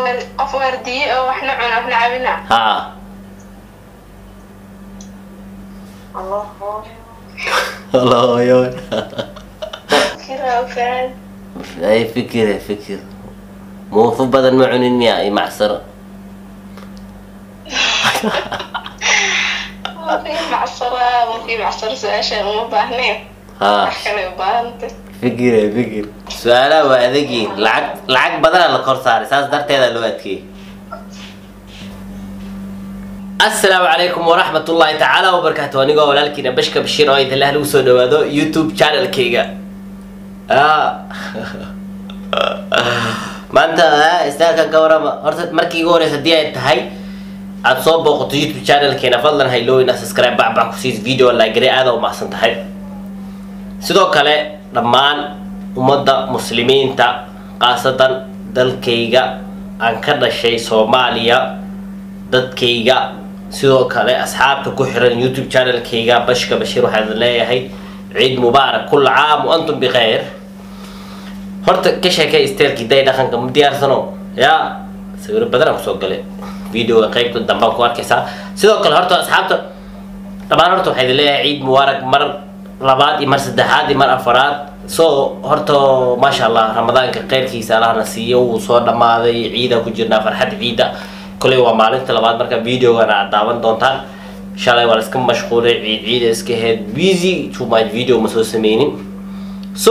qof waardiye oo waxna cuna waxna cabina haa allah hooyo kiraa faan ay fikire fikir muufo badan ma cunin miya iyo macsaro markii macsaraa markii macsara su-aashaan uma baahnayn haa wax kale u baahantay fikire fikir su-aalaha waa adegiin lacag lacag badanaa la kor saaray saas darteeda loo adkeeyey asalaamu calaykum waraxmat ullaahi tacaala wabarakaatu anigoo walaalkiina bashka bashiir oo idinlah lagu soo dhawaado youtube channelkayga Ah. maanta ah, istaalkan ka warama horta markii igu horeysa haddii ay tahay aada soo booqato youtube channelkeena fadlan haylowina subscribe bacbac kusiis video like aada u mahadsan tahay sidoo kale dhammaan ummadda muslimiinta khaasatan dalkayga aan ka dhashay soomaaliya dadkayga sidoo kale asxaabta ku xiran youtube channelkayga bashka bashiir waxaan leeyahay ciid mubaarak kulla caam wa antum bikhayr horta ka sheekay isteelkii day dhaqanka ma diyaarsano yaa sawiro badan aan kusoo galay videoga qaybta dambaan ku arkaysaa sidoo kale horta asxaabta dhammaan horta waxaa idin leeyahay ciid mubaarak mar labaad iyo mar saddexaad iyo mar afaraad so horta maasha allah ramadaanka kheyrkiisa allahna siiyo wuu soo dhammaaday ciida ku jirnaa farxad ciida koley waa maalinta labaad marka videogana aad daawan doontaan shalay waa la iska mashquulay ciid ciida iska head busy too much video ma soo sameynin so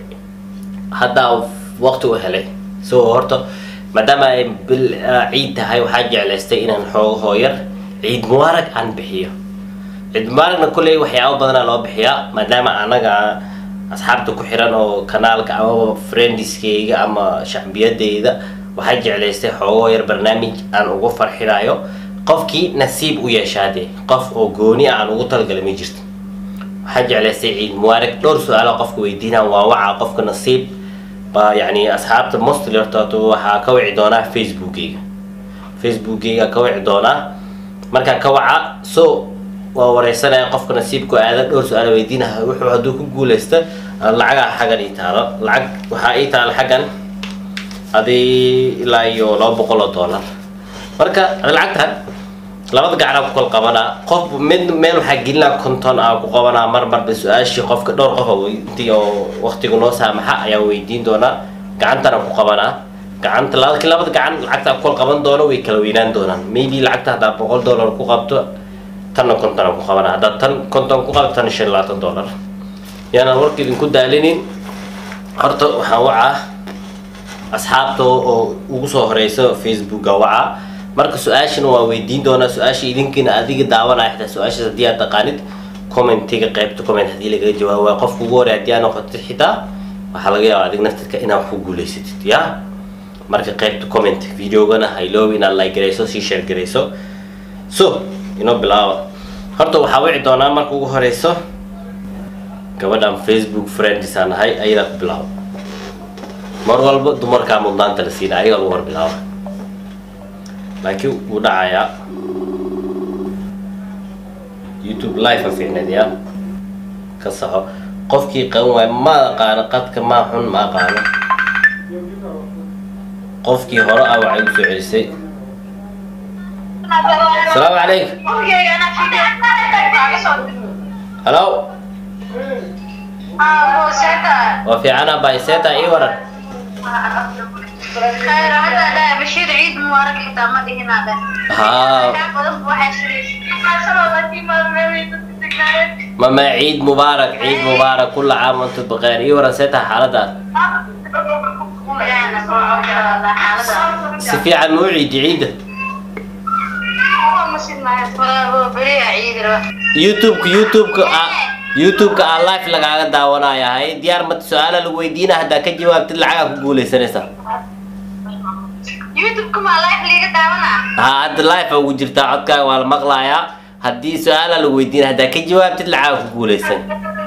haddaa waqti u helay so horta maadaama ay bil ah, ciid tahay waxaa jeclaystay inaan xoogo hooyar ciid mubaarak aan bixiyo ciid mubaaragna kolley waxyaabo badanaa loo bixiyaa maadaama anaga asxaabta ku xiran oo kanaalka amaba friendiskayga ama shacbiyadeyda waxaa jeclaystay xoogo yar barnaamij aan ugu farxinayo qofkii nasiib u yeeshaadee qof oo gooni ah aan ugu talagalay ma jirto waxaa jeclaystay ciid mubaarak dhowr su-aalo qofka weydiinaan waa waca qofka nasiib baa yacni asxaabta mostly horta waxaa ka wici doonaa facebookgayga facebookgayga ka wici doonaa markaa ka waca so waa wareysanaya qofka nasiibku aada dhowr su-aal weydiinaha wuxuu hadduu ku guuleysta lacagaa xaggan ii taalo lacag waxaa ii taalo xaggan adii ilaa iyo laba boqol oo dollar marka lacagtan labada gacanaa ku kala qabanaa qof mid meel waxaa gelinaa konton aa ku qabanaa mar marba su-aashii qofka dhowr qof oo intii oo waqtiga noo saamaxa ayaa weydiin doonaa gacantana ku qabanaa gacanta laakiin labada gacan lacagta ku kala qaban doono way kala weynaan doonaan maybe lacagta haddaa boqol dollar ku qabto tanna konton aan ku qabanaa haddaad tan konton ku qabto tan shan iyo labaatan dollar yaanaan warka idinku daalinin horta waxaan wacaa asxaabta oo ugu soo horeysa facebooka wacaa marka su-aashana waa weydiin doonaa su-aasha idinkiina adiga daawanaya xitaa su-aashaas haddii aad taqaanid commentiga qaybta comment haddii lagaga jawaabo waa qofka ugu horey haddii aad noqotid xitaa waxaa laga yaabaa adig naftirka inaad wax ku guuleysatid ya marka qaybta comment videogana hayloobi inaad like garayso sii share garayso so inoo bilaaba horta waxaa wici doonaa marka ugu horeyso gabadhan facebook friends aan nahay ayadaa ku bilaabo mar walba dumarkaa mudnaanta la siina ayaga lagu hor bilaaba laakiin wuu dhacayaa youtube live a fiicneed ya ka saxo qofkii qaban waayo ma aqaano qadka maa xun ma aqaano qofkii hore ah waxay u soo celisay asalaamu calaykum halo waa fiicana bayseta ii waran bashir ciid mubaarak xitaa ma dhihinade haa mama ciid mubaarak ciid mubaarak kulla caam wantum bikheer ii waran see tahay xaaladaad si fiican ma u ciidi ciidda youtubeka youtubeka a youtubeka aa live lagaaga daawanaya hay diyaar mata su-aala lagu weydiina haddaa ka jawaabtid lacagaa ku guuleysanaysaa youtube-ka maa live liiga daawana haa hadda live a ugu jirtaa codkaaga waa la maqlayaa haddii su-aala lagu weydiina haddaa ka jawaabtid lacagaa ku guuleysan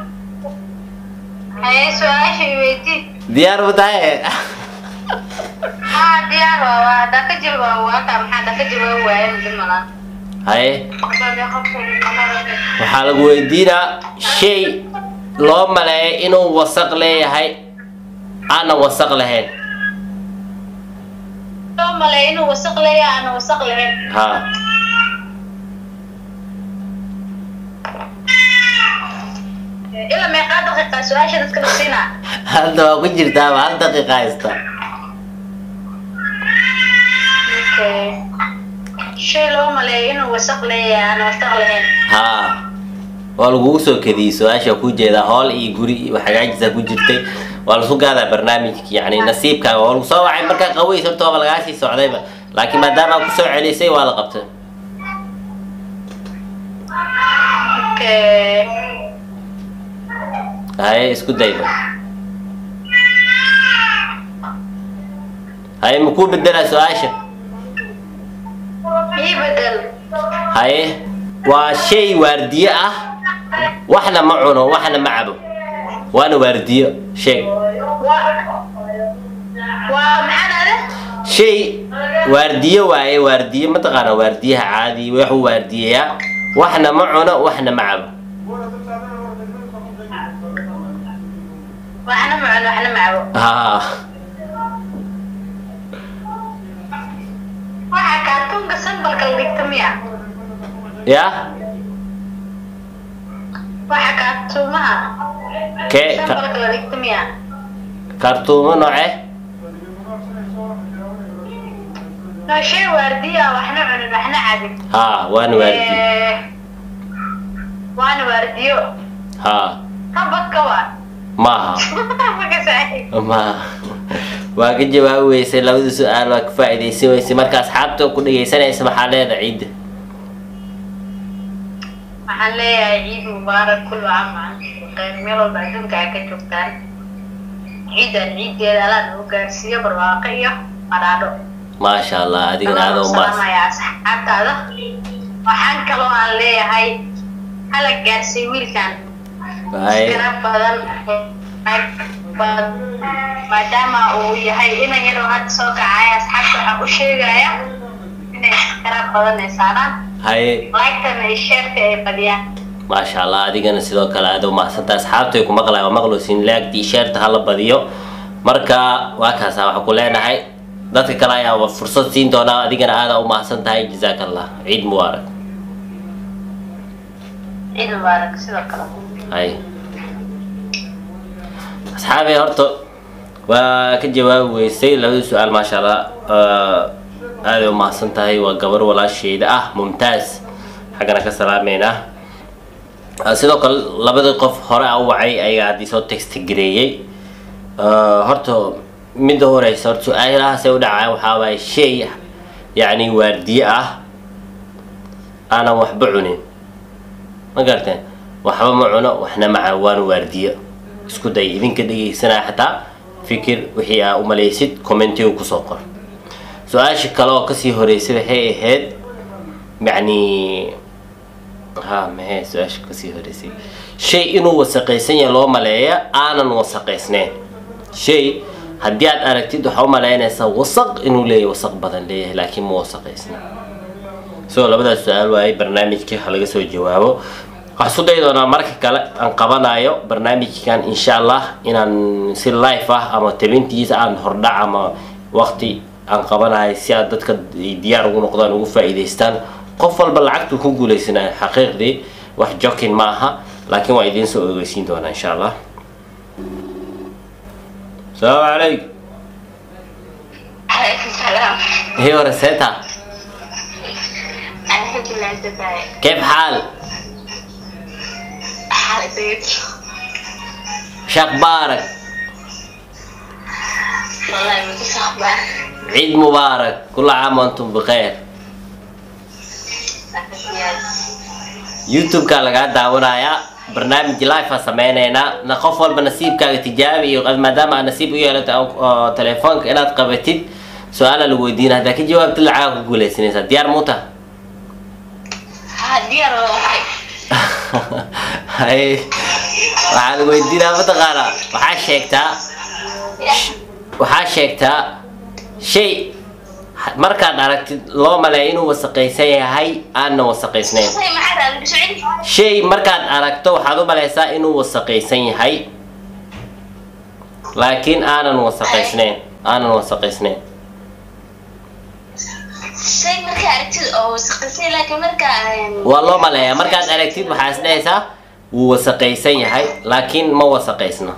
haye su-aasha weydii diyaar ma tahay haa diyaar waa waa haddaa ka jawaabo waaka maxaa haddaa ka jawaabo waaye mudi malaan haye waxaa lagu weydiinaa shay loo maleeyo inuu wasaq leeyahay aanan wasaq lahayn loo maleeyo inuu wasaq leeyahay aan wasaq lahayn ha ilaa meeqaa daqiiqa su-aasha dadka la siinaa hadda waa ku jirtaaba hal daqiiqa haysta Okay. shay loo maleeyo inuu wasaq leeyahay aan wasaq lahayn ha waa lagugu soo kadiyey su-aasha ku jeeda hool iyo guri iyo hagaajisa ku jirtay waa lasu gaadaa barnaamijka yani nasiibkaaga waa lagu soo wacay markaa qaweys horta waaba lagaa sii socdayba laakiin maadaama aad kusoo celisay waa la qabtay Okay. haye isku dayba haye makuu bedelaa su-aasha ii bedel haye waa shay waardiye ah waxna ma cuno waxna ma cabo waana waardiyo sheeg waa waa maxaa dhahde shay waardiye waaye waardiye mataqaana waardiyaha caadi waxuu waardiyeyaa waxna ma cuno waxna ma cabo waxna ma cuno waxna ma cabo ha waxa kaartuunka sambalka la dhigta miya ya waxa kaartuumaha kee ka- sambalka la dhigta miya kartuumo noocee no shay waardiya ah, waxna cunin waxna cabin ha waana waardiye Eh, waana waardiyo ha habadka waa maaha maka saaxiib ma waa ka jawaabi weysay labada su-aal waa ka faa'iidaysan weysay marka asxaabta ku dhegaysanaysa maxaa leeda ciidda waxaan leeyahay ciid mubaarak kullu caam wa antum bikayr meel walba adduunka ay ka joogtaan ciidan ciiddeeda alla nagu gaarsiiyo barwaaqo iyo qadhaadho maasha allah adigana aada u maas salaamaya asxaabtaada waxaan kaloo aan leeyahay hala gaarsiiy wiilkan Waaye. iskana badan badan maadaama uu yahay inan yaroo hadda soo kacaya asxaabta waxaan u sheegaya inay iskana badan ay saaraan haye lagtana ay sheerka ay badiyaan maasha allah adigana sidoo kale aada u mahadsantaa asxaabtay ku maqlay waa maqloosin laagtii sheerta hala badiyo marka waa kaasa waxaa ku leenahay dadka kale ayaa fursad siin doonaa adigana aada u mahadsan tahay jazaak allah ciid mubaarak ciid mubaarak sidoo kale hay asxaabay horta waa ka jawaabi weysay labada su-aal maasha allah aaday u mahadsan tahay waa gabar walaasheeda ah mumtaaz xaggana ka salaameynaa Ah, sidoo kale labadii qof hore a u wacay ayaga haddii soo text gareeyey Ah, horta midda horeysa horta su-aalahaasay u dhacaan waxaa waaye shay yacni waardiye ah aanan waxba cunin ma garteen waxba ma cuno waxna maca waana waardiyo isku day idinka dhegaysanaya xataa fikir wixii aa umalaysid commentiga kusoo qor su-aasha kale oo kasii horeysay waxay ahayd yacni ha maxay su-aasha kasii horeysay shay inuu wasaqaysan yahay loo maleeya aanan wasaqaysneyn shay haddii aad aragtid waxaa u malaynaysaa wasaq inuu leeyahay wasaq badan leeyahay laakiin ma wasaqaysna so labadaas su-aal waaye barnaamijkii ha laga soo jawaabo waxaan isku dayi doonaa marka kale aan qabanayo barnaamijkan insha allah inaan si live ah ama tabintiisa aan hordhac ama waqti aan qabanayo si aad dadka ay diyaar ugu noqdaan ugu faa'iidaystaan qof walba lacagtu ku guuleysanayo xaqiiqdii wax jokin ma aha laakiin waa idiin soo ogeysiin doonaa insha allah asalaamu calaykum عليكم السلام هي ورسيتها الحمد لله انت ازاي كيف حال حالك زيك شخبارك والله ما فيش اخبار عيد مبارك كل عام وانتم بخير youtube-ka lagaa daawanayaa barnaamij live aan sameyneynaa na qof walba nasiibkaaga tijaabi iyo maadaama aad nasiib u yeelato oo telefoonka inaad qabatid su-aala lagu weydiina haddaa ka jawaabtid lacagaa ku guuleysanaysaa diyaar muuta ديار والله hay waxaa lagu weydiinaa mataqaanaa waxaa sheegtaa waxaa sheegtaa shay markaad aragtid loo maleeya inuu wasaqaysan yahay aanna wasaqaysnayn زي ما حد قال بسعيد shay markaad aragto waxaad u malaysaa inuu wasaqaysan yahay laakiin aanan wasaqaysnayn aanan wasaqaysnayn aragtid oo wasaqisay laakiin marka waa loo maleeyaa markaad aragtid waxaa is dhehaysaa wuu wasaqaysan yahay laakiin ma wasaqaysna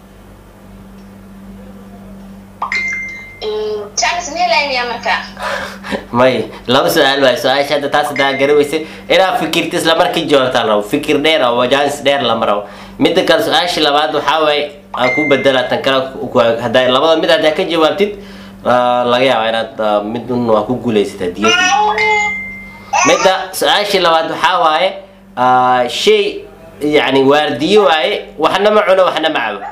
chance meelaynaya marka may laba su-aal waay su-aasha hadda taas hadaa garaweysay inaad fikirta isla markii jawaabtaan rabo fikir dheer oo wajaanis dheer lama rabo midda kale su-aasha labaad waxaa waaye aan ku bedela tan kale ku- haddaa labada mid haddaa ka jawaabtid ah, laga yaabaa inaad ah, mid un waa ku guulaysataa diyad midda su-aashii labaad waxaa waaye ah, shay yani waardiye waaye waxna ma cuno waxna ma cabo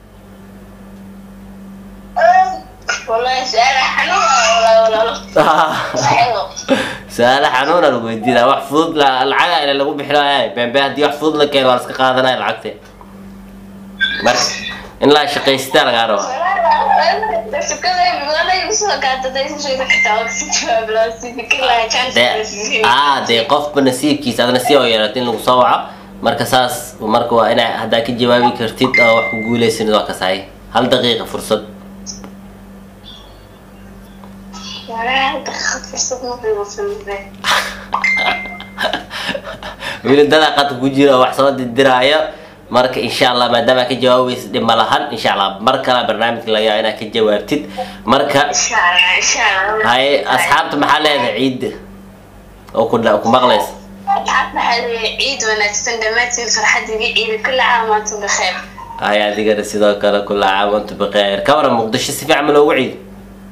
wallahi su-aal xanuun ah walaalo saxiibo su-aalo xanuuna lagu weydiinaa wax fudud la- lacaga ila lagu bixinayo bembe haddii wax fudud la keeno waa la iska qaadanaya lacagte marka in la shaqaystaa lagaa raba dee aa dee qofba nasiibkiisa adna si oo yeelato in lagu soo waco marka saas marka waa inaa haddaa ka jawaabi kartid oo wax ku guuleysanid waa kasahay hal daqiiqa fursad weli dadaa qadka ku jira oo wax soo dirdiraayo marka insha allah maadaama ka jawaabaysa dhib ma lahan insha allah mar kale barnaamijka laga yaaba inaad ka jawaabtid marka haye asxaabta maxaa leedahay ciidda oo ku dha- ku maqlaysa ciid wanaagsan dhammaantiin farxadiga ciida kula caamaantu bikheer haye adigana sidoo kale kula caam antu bikheer ka waran muqdisho si fiican ma loogu ciido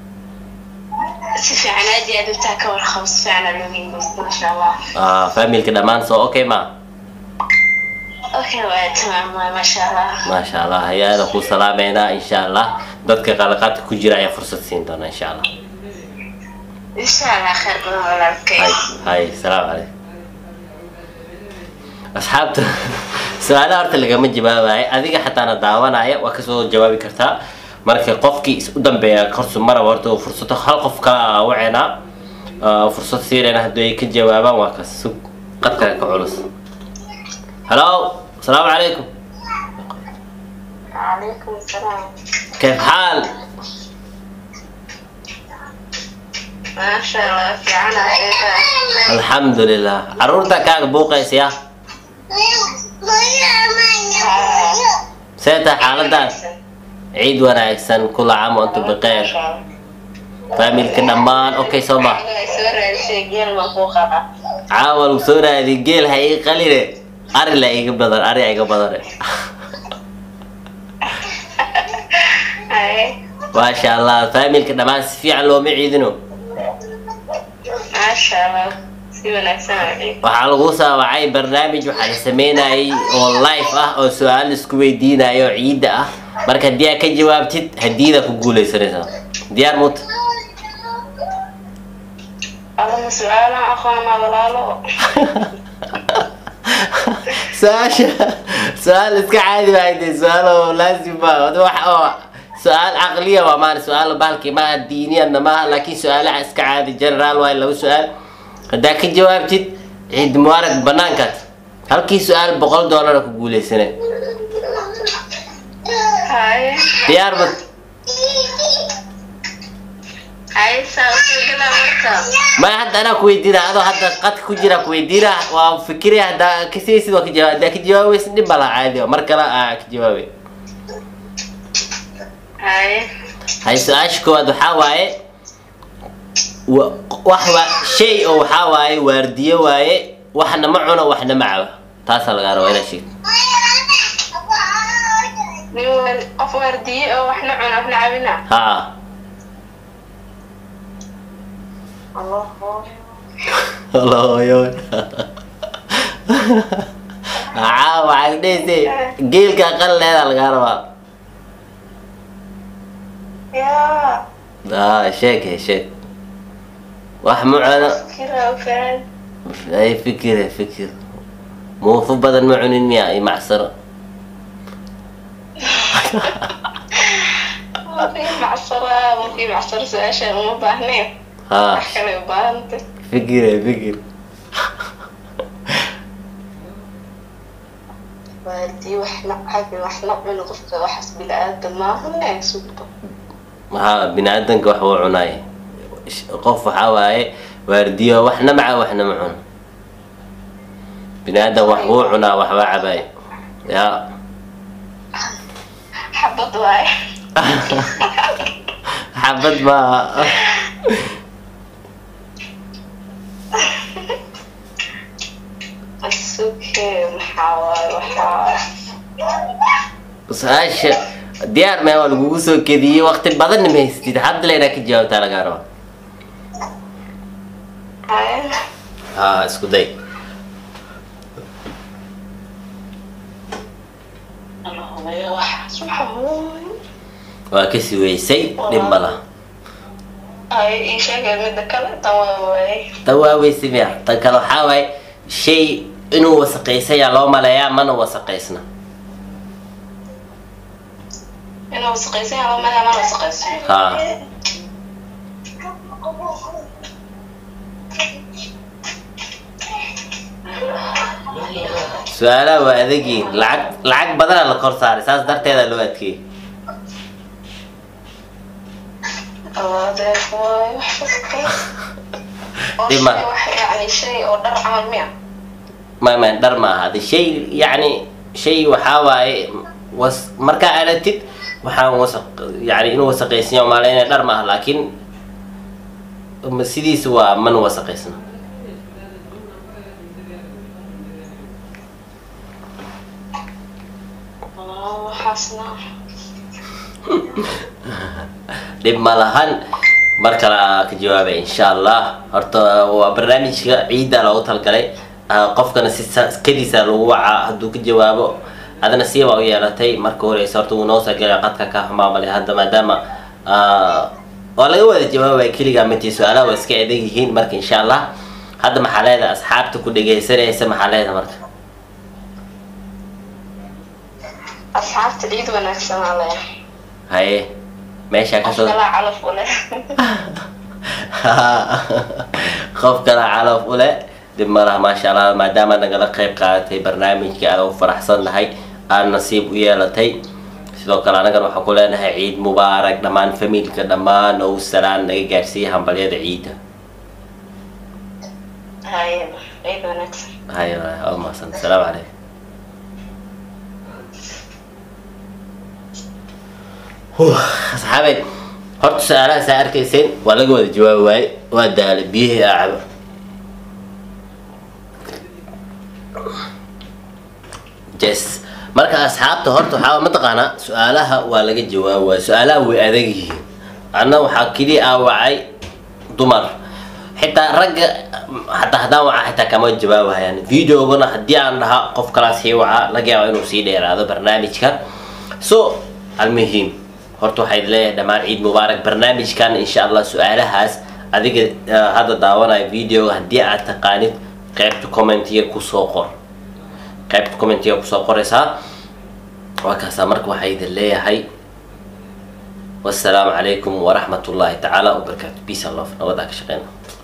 si fiican aad iyo aad intaa ka warqabo si fiican aa looga imaysta masha allah Ah, familka dhammaan soo okay ma okay waa tamaam waay masha allah maasha allah hayaada ku salaameynaa insha allah dadka qalaqaadka ku jira ayaa fursad siin doona insha allah insha allah kheer badan walaalkay hay hay salaamu calaykum asxaabta su-aalaha horta lagama jawaabayo adiga xataana daawanaya waa kasoo jawaabi kartaa marka qofkii is u dambeeya korsu maraba horta uu fursado hal qof kala waceynaa fursad siinayna haddii ay ka jawaabaan waa ka sug qadka ka culus halo asalaamu calaykum calaykum salaam kayf xaal maasha allah fiican aheeda alxamdu lilah caruurta kaaga buuqaysa ya see tahay xaaladaas ciid wanaagsan kula caam wa antum bikeyr faamilka dhammaan okay soo ma soo raadisay geel baan kuu qabaa caawa lagu soo raadi geel ha ii qaline ari la iga badan ari iga badane haye maasha allah faamilka dhammaan si fiican looma ciidino maasha allah si wanaagsan aa ciid waxaa lagu saawacay barnaamij waxaa la sameynayay oo live ah oo su-aal isku weydiinayo oo ciidda ah marka haddii aad ka jawaabtid hadiida ku guuleysanaysaa diyaar muta adama su-aalaan aqoona walaalo su-aasha su-aal iska caadi waayde su-aal oo laazim ma wada wax oo su-aal caqliya waa maan su-aal bahalki maaha diiniyana maaha laakiin su-aalaha iska caadi generaal waaye laba su-aal haddaa ka jawaabtid ciid mubaarag banaankaad halkii su-aal boqol doolara ku guuleysanay haye diyaar mut haye saa usoo gala marka ma hadda anaa kuweydiina adoo hadda qadka ku jira kuweydiina waa fikiraya haddaa kasiysid waa ka jawaab haddaa ka jawaabaysid dhib baa laha caadi oo mar kale aa ka jawaabay haye hay su-aasha koowaad waxaa waaye wa- wax waa shay oo waxaa waaye waardiyo waaye waxna ma cuno waxna ma cabo taasaa lagaa rabaa inaad sheegto nin waar- qof waardiye oo waxna cuna waxna cabina ha allah holoyo aa waxaad dhehayse geelka aqal leedaa lagaa rabaa yaa aa sheeg he sheeg wax ma cuno kira ogaan ay fikire fikir muufo badan ma cunin miya iyo macsaro markii macsara markii macsara su-aashaan uma baahnayn ha wax kale u baahantay fikire fikir waardiye waxna cabi waxna cuni qofka waxaas bila-aadan maahane sugba maxaa bini aadanka wax uu cunaay Sh- qof waxaa waaye waardiyo waxna maca waxna ma cuno bini aadan wax wuu cunaa waxbaa cabaay ya xabad waaye xabad maaha asuke maxaa waaye waxaa su-aasha diyaar mee waa lagugu soo kediyey waqti badanna ma haystid hadda le inaa ka jawaabtaa lagaa raba waaye ha isku day ana hubayo waxaas waxaa waaye waa kasi weysay dhib ma laha ay ii sheegay midda kale tan waa waaye tan waa weysay miya tan kale waxaa waaye shay inuu wasaqaysayaa loo maleeyaa mana wasaqaysna inuu wasaqaysan yahay ama mana wasaqaysan ha su-aalaha waa adagiin lacag lacag badanaa la kor saaray saas darteeda loo adkeeyey awaadeed waaye wax kasta oo Dhima. shay wax yacni shay oo dhar camal miya ma ma dhar ma aha de shay yacni shay waxaa waaye was markaa aratid waxaan wasaq yani inuu wasaqaysanyo maalaynaya dhar ma aha laakiin ma- sidiisa waa mana wasaqaysna Walaa, waxaasna dhib ma lahan mar kale aa ka jawaabay insha allah horta waa barnaamijka ciidda loogu talgalay Ah, qofkana si sa- kadiisa lagu wacaa hadduu ka jawaabo adana siiba u yeelatay marka horeysa horta wuu noo soo gelay qadka ka xumaamale hadda maadaama ah, waa laga wada jawaabaya keligaa matii su-aalaha waa iska adag yihiin marka insha allah hadda maxaa leedahay asxaabta ku dhegaysanaysa maxaa leedahay marka asxaabta ciid wanaagsan aa leh haye meeshaa qof kasoo kalaa calaf u leh qof kala calaf u leh dib ma laha maasha allah maadaama nagala qayb qaadatay barnaamijka aad u faraxsan nahay aad nasiib u yeelatay sidoo kale anagana waxaan ku leenahay ciid mubaarak dhammaan familka dhammaan oo salaan naga gaarsiiya hambalyada ciidda haye ciid wanaagsan haye waa mahadsan asalaamu calaykum Huh, asxaabeed horta su-aalaha saa arkayseen waa laga wada jawaabi waaye waa daala biyihii aa cabo yes marka asxaabta horta waxaa mataqaanaa su-aalaha waa laga jawaabi waaye su-aalaha way adag yihiin anna waxaa keliya aa wacay dumar xitaa ragga hataa haddaan waca xitaa kama jawaabahayaan videogana haddii aan dhaha qof kalaa sii waca laga yaaba inuu sii dheeraado barnaamijka so almuhim horta waxaa idin leeyahay dhammaan ciid mubaarak barnaamijkan insha allah su-aalahaas adiga ah, hadda daawanaya videoga haddii aad taqaanid qaybta commentiga kusoo qor qaybta commentiga kusoo qoraysaa waa kaasaa marka waxaa idin leeyahay wassalaamu calaykum waraxmat ullaahi tacaala wabarakaatu peace and love nabadaa ka shaqeyna